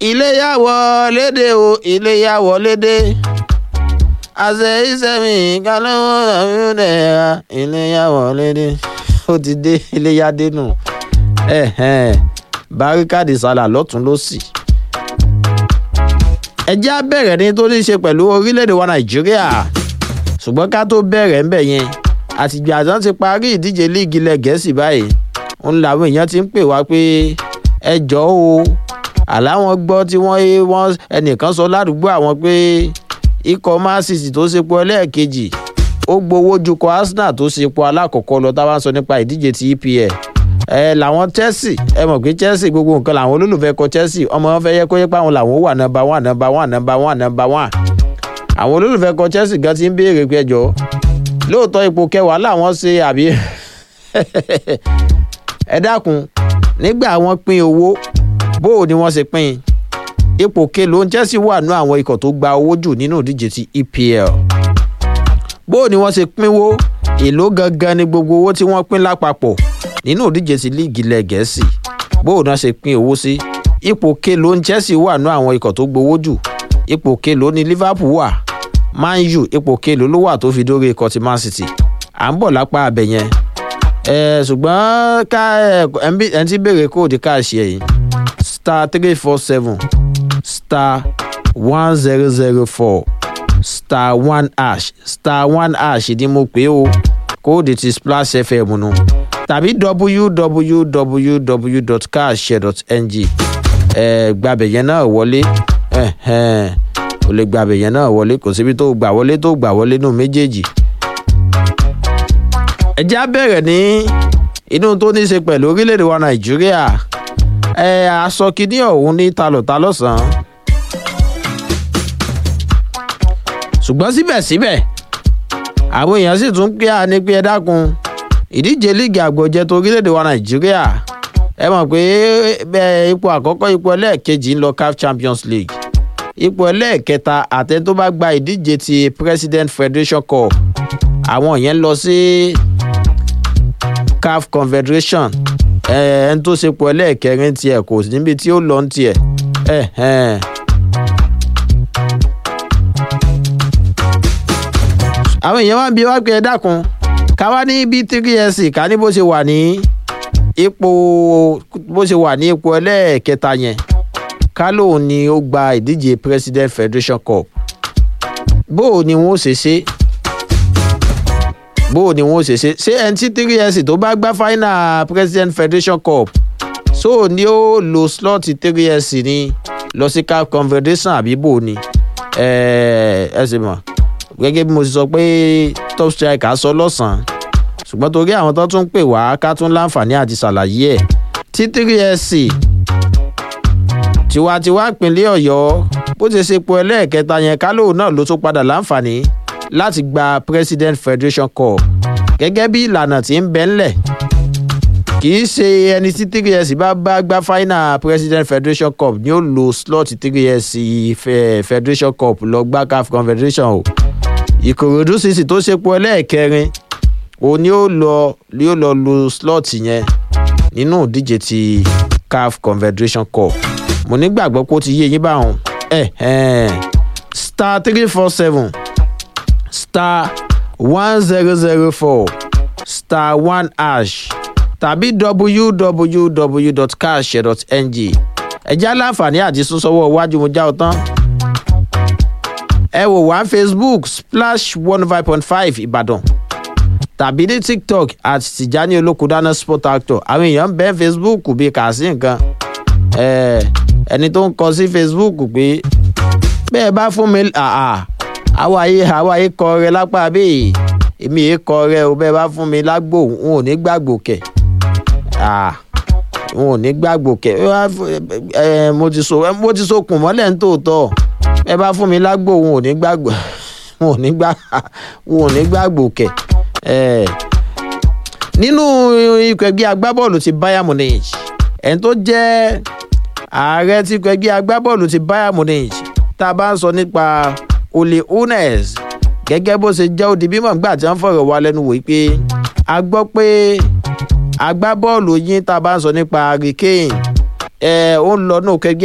iléyà wọlédè o iléyà wọlédè àṣẹ ìṣẹ́mi kálọ́wọ́ àmúdẹ̀ẹ́ra iléyà wọlédè ó ti dé iléyà dénú báríkàdì sálà lọ́tún lọ́sì. ẹ jẹ́ á bẹ̀rẹ̀ ní tó ní í ṣe pẹ̀lú orílẹ̀-èdè wa nàìjíríà ṣùgbọ́n ká tó bẹ̀rẹ̀ ń bẹ̀ yẹn àtìgbà àtàn ti parí ìdíje líìgì ilẹ̀ gẹ̀ẹ́sì báyìí ń làwọn èèyàn ti ń pè wá pé ẹ jọ̀ọ́ o àláwọn gbọ́ tí wọ́n wọ́n ẹnìkan sọ ládùúgbò àwọn pé ikọ̀ man city tó ṣepọ̀ ẹlẹ́ẹ̀kejì ó gbowó ju kọ arsenal tó ṣepọ̀ alákọ̀ọ́kọ́ lọ táwọn sọ nípa ìdíje ti epl ẹ làwọn chelsea ẹ mọ̀ pé chelsea gbogbo nǹkan làwọn olólùfẹ́ kọ chelsea ọmọ wọn fẹ́ yẹ kó yẹ pé àwọn làwọn wà nọmba one nọmba one nọmba one nọmba one àwọn olólùfẹ́ kọ chelsea gan ti ń béèrè pé ẹjọ́ lóòótọ́ ipò kẹwàá làwọn ṣe àbí ẹ dákun nígbà wọn pín owó bó o ni wọ́n ṣe pín ipò kelo chelsea wà nú àwọn ikọ̀ tó gba owó jù nínú ìdíje ti epl bó o ni wọ́n ṣe pínwó èló gangan ni gbogbo owó tí wọ́n pín lápapọ̀ nínú ìdíje ti líìgì ilẹ̀ gẹ̀ẹ́sì bó o náà ṣe pín owó sí ipò kelo chelsea wà nú àwọn ikọ̀ tó gbowó jù ipò kelo ni liverpool wà man u ipò kelo ló wà tó fi dórí ikọ̀ ti man city à ń bọ̀ lápá abẹ yẹn ẹ ṣùgbọ́n ká ẹ ẹ ti béèrè kóòdù káàṣì ẹ̀yìn star three four seven star one zero zero four star one hash star one hash ni mo pè o kóòdù ti splash fm nu tàbí www.cashshare.ng ẹ gbàbẹ̀ yẹn náà wọlé o lè gbàbẹ̀ yẹn náà wọlé kò síbi tó gbà wọlé tó gbà wọlé nù méjèèjì ẹ jẹ́ á bẹ̀rẹ̀ ní inú tó ní í ṣe pẹ̀lú orílẹ̀-èdè wa nàìjíríà ẹ aṣọ kìíní ọ̀hún ní talọ̀ta lọ́sàn-án ṣùgbọ́n síbẹ̀síbẹ̀ àwọn èèyàn sì tún pé àní pé ẹ dákun ìdíje líìgì àgbọ̀jẹ tó orílẹ̀-èdè wa nàìjíríà ẹ mọ̀ pé bẹ́ẹ̀ ipò àkọ́kọ́ ipò ẹlẹ́ẹ̀kejì ń lọ caf champions league ipò ẹlẹ́ẹ̀kẹta àtẹ tó bá gba ìdíje ti president federation cup àwọn yẹn lọ sí caf confederation ẹn tó sepò ẹlẹ́ẹ̀kẹrin tiẹ̀ kò níbi tí ó lọ ń tiẹ̀ àwọn èèyàn wá ń bi wá pé ẹ dákun ká wá ní bí tgs ká ní bó ṣe wà ní ipò bó ṣe wà ní ipò ẹlẹ́ẹ̀kẹta yẹn ká lóun ni ó gba ìdíje president federation cup bó o ni wọn ó ṣe ṣe bó o ni wọn ó ṣe ṣe ṣé ẹni tí three years tó bá gbá final president federation cup so ni ó lo slot three years ni lọ sí cap confederation àbí bò ni ẹ ẹ sì mọ̀ gẹ́gẹ́ bí mo ti sọ pé top striker sọ lọ́sàn-án ṣùgbọ́n torí àwọn tó tún pè wá ká tún láǹfààní àti ṣàlàyé ẹ̀ tí three years tiwantiwa ìpínlẹ̀ ọ̀yọ́ bó ṣe ṣe po ẹlẹ́ẹ̀kẹta yẹn kálò náà ló tún padà láǹfààní láti gba president federation cup gẹ́gẹ́ bí ìlànà tí ń bẹ ńlẹ̀ kì í ṣe ẹni tí three years bá bá gba final president federation cup ni ó lo slot three years federation cup lọ gbá caf confederation o ìkòròdú city tó ṣe po ẹlẹ́ẹ̀kẹrin òun ni ó lọ ni ó lọ lo slot yẹn nínú ìdíje ti caf confederation cup mo nígbàgbọ́ pé ó ti yé yín báwọn star three four seven star one zero zero four star one hash tàbí www.cash.ng ẹ̀jẹ̀ aláǹfààní àti súnsọ́wọ́ iwájú mo já ọ tán. ẹ wò wá facebook splash one five point five ìbàdàn tàbí ní tiktok àti tìjání olókùdáná sport actor àwọn èèyàn ń bẹ́ facebook bíi kà sí nǹkan ẹni tó ń kọ sí facebook pé bẹ́ẹ̀ bá fún mi àwa ayé àwa ayé kọ rẹ lápá bẹ́ẹ̀ èmi yìí kọ rẹ o bẹ́ẹ̀ bá fún mi lágbo n ò ní gbàgbò kẹ̀ n ò ní gbàgbò kẹ̀ mo ti so mo ti so kùn mọ́lẹ̀ ń tòótọ́ bẹ́ẹ̀ bá fún mi lágbo n ò ní gbàgbò n ò ní gbà n ò ní gbàgbò kẹ̀ nínú ikọ̀ ẹgbẹ́ agbábọ́ọ̀lù ti bayern munich ẹni tó jẹ́ ààrẹ tí ikọ̀ ẹgbẹ́ agbábọ́ọ̀lù ti bayern munich tá a bá ń sọ nípa ole unes gẹ́gẹ́ bó ṣe jẹ́ òdi bímọ nígbà tí wọ́n fọ̀rọ̀ wá lẹ́nu wò pé a gbọ́ pé agbábọ́ọ̀lù yín tá a bá ń sọ nípa harry kane ẹ̀ ó ń lọ náà kẹgbẹ́